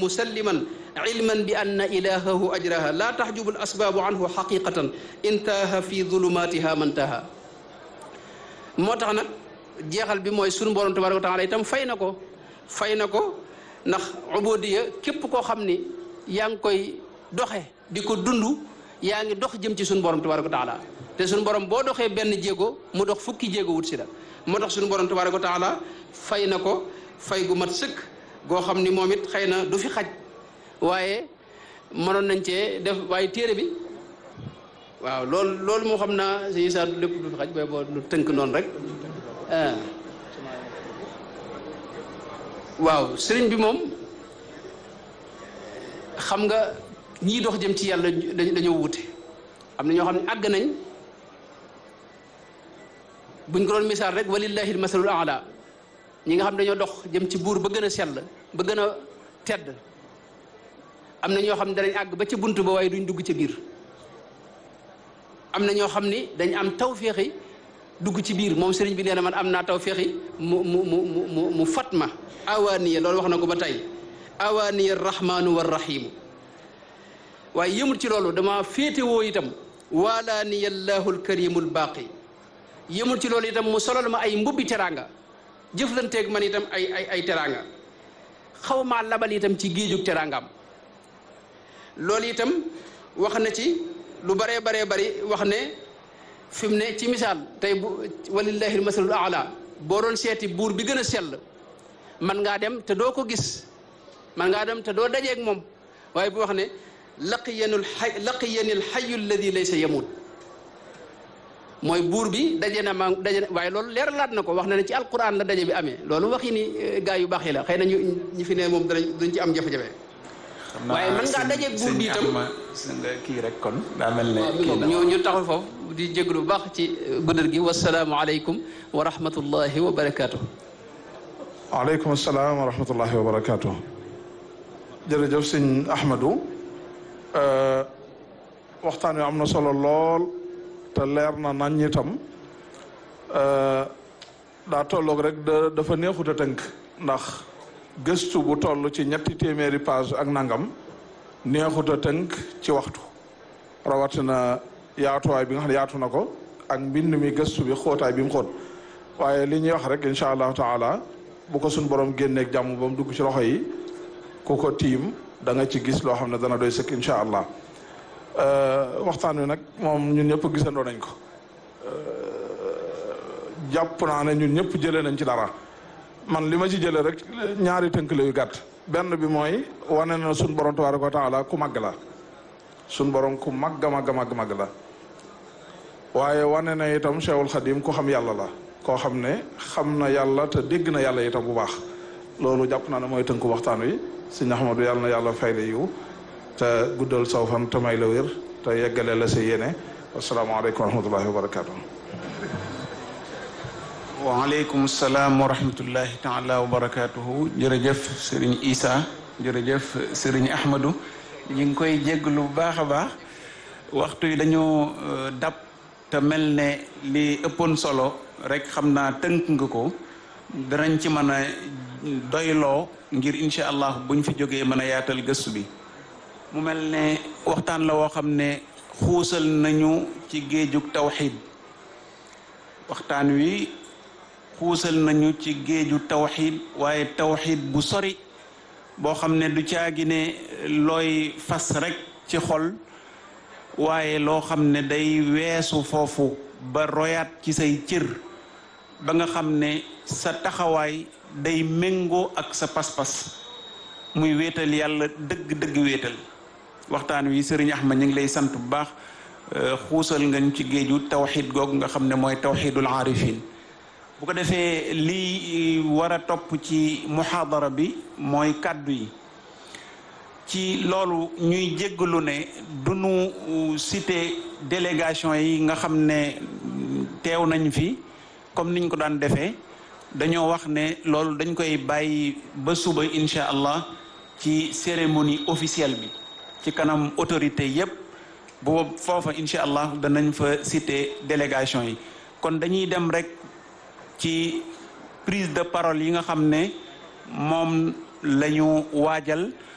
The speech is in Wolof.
musalliman ilman bi anna ilahahu ajraha laa taxjubu al asbaabu anhu xaqiqatan intaha fi zulumatiha mantaha moo tax nag jeexal bi mooy sunu borom tabaraka wa taala itam fay na ko fay na ko ndax ubudiya képp koo xam ni yaa ngi koy doxe di ko dund yaa ngi dox jëm ci sunu borom tabaraka wa taala te sunu borom boo doxee benn jéego mu dox fukki jéego wut si la moo tax sunu borom tabaraka wa taala fay na ko fay gu mat sëkk goo xam ni moom it xëy na du fi xaj waaye mënoon nañ cee def waaye téere bi waaw loolu loolu moo xam naa si saa lépp du fi xaj booy boo lu tënk noonu rek ah waaw sëriñ bi moom xam nga ñii dox jëm ci yàlla dañoo wute am na ñoo xam ne àgg nañ buñ ko doon misaal rek walillahi masalul aala ñi nga xam dañoo dox jëm ci buur ba gën a sell ba gën a tedd am na ñoo xam ne danañ àgg ba ca bunt ba waaye duñ dugg ca biir am na ñoo xam ni dañ am tawféexi dugg ci biir moom sëriñ bi nee na man am naa tawféexi mu mu mu mu mu fat ma awaaniya loolu wax na ko ba tey awaaniya rahmaanu wa rahimu waaye yëmul ci loolu dama féetewoo itam waalaaniya allahu alkarimu albaaqi yëmul ci loolu itam mu solal ma ay mbubbi teraanga jëflanteeg man itam ay ay ay teraanga xaw maa labal itam ci géejug teraangaam loolu itam wax na ci lu baree baree bari wax ne fi mu ne ci misaal tey bu walillahi almasalul aala boo doon seeti buur bi gën a sell man ngaa dem te doo ko gis man ngaa dem te doo dajeeg moom waaye bu wax ne laqiyanul xay laqiyanil xayu alladi laysa yamut mooy buur bi daje na ma daje na waaye loolu leeralaat na ko wax na ne ci alquran la daje bi amee loolu waxi ni gaa yu baax yi la xëy na ñu ñi fi ne moom danañ duñ ci am jafe-jafe waaye mën ngaa dajeeg buur bi itam kii rek kon daa mel ne ñu ñu taxul foofu di jéglu bu baax ci guddal gi wasalaamu aleykum wa rahmatullahi wa barakaatu. waaleykum salaam wa rahmatullahi wa barakaatu. jërëjëf sëñ Ahmadou waxtaan wi am na solo lool te leer na nañ itam daa tolloog rek dafa neexut a tënk ndax gëstu bu toll ci ñetti téeméeri page ak nangam neexut a tënk ci waxtu rawatina yaatuwaay bi nga xam ne yaatu na ko ak mbind mi gëstu bi xóotaay bi mu xóot waaye li ñuy wax rek incha allahu taala bu ko suñ borom génneeg jàmm ba mu dugg ci loxo yi ku ko tiim da nga ci gis loo xam ne dana doy sëkk incha allah waxtaan wi nag moom ñun ñëpp gisandoo nañ ko jàpp naa ne ñun ñëpp jëlee nañ ci dara man li ma ci jëlee rek ñaari tënk la yu gàtt benn bi mooy wane na suñ borom tabaraka wa taala ku màgg la suñ borom ku màgg màgg màgg màgg la waaye wane na itam Cheikhul Khadim ku xam yàlla la koo xam ne xam na yàlla te dégg na yàlla itam bu baax loolu jàpp naa ne mooy tënku waxtaan wi sëñ Ahmadu yàlla na yàlla fay la yiw te guddal saw fan te may la wér te yeggale la sa yéene wasalaamaaleykum wa rahmatullahi wa barakaatu. waaleykum salaam wa rahmatullahi taala wa barakaatuhu jërëjëf sëriñ Isa jërëjëf sëriñ Ahmadu ñu ngi koy jégglu bu baax a baax waxtu yi dañoo dab te mel ne li ëppoon solo rek xam naa tënk nga ko danañ ci mën a doyloo ngir incha allah buñ fi jógee mën a yaatal gëstu bi mu mel ne waxtaan la woo xam ne xuusal nañu ci géejug tawxid waxtaan wi xuusal nañu ci géeju tawxid waaye tawxid bu sori boo xam ne du caagi ne looy fas rek ci xol waaye loo xam ne day weesu foofu ba royaat ci say cër ba nga xam ne sa taxawaay day méngoo ak sa pas-pas muy wéetal yàlla dëgg-dëgg wéetal waxtaan wi sëriñ Ahmad ñu ngi lay sant bu baax xuusal nga ñu ci géeju tawxid googu nga xam ne mooy tawxidul aarifin bu ko defee lii war a topp ci muhaadara bi mooy kàddu yi ci loolu ñuy jéggalu ne du nu cité délégation yi nga xam ne teew nañ fi comme niñ ko daan defee dañoo wax ne loolu dañ koy bàyyi ba suba incha allah ci cérémonie officielle bi ci kanam autorité yépp boobu foofa incha allah danañ fa cité délégation yi kon dañuy dem rek ci prise de parole yi nga xam ne moom la ñu waajal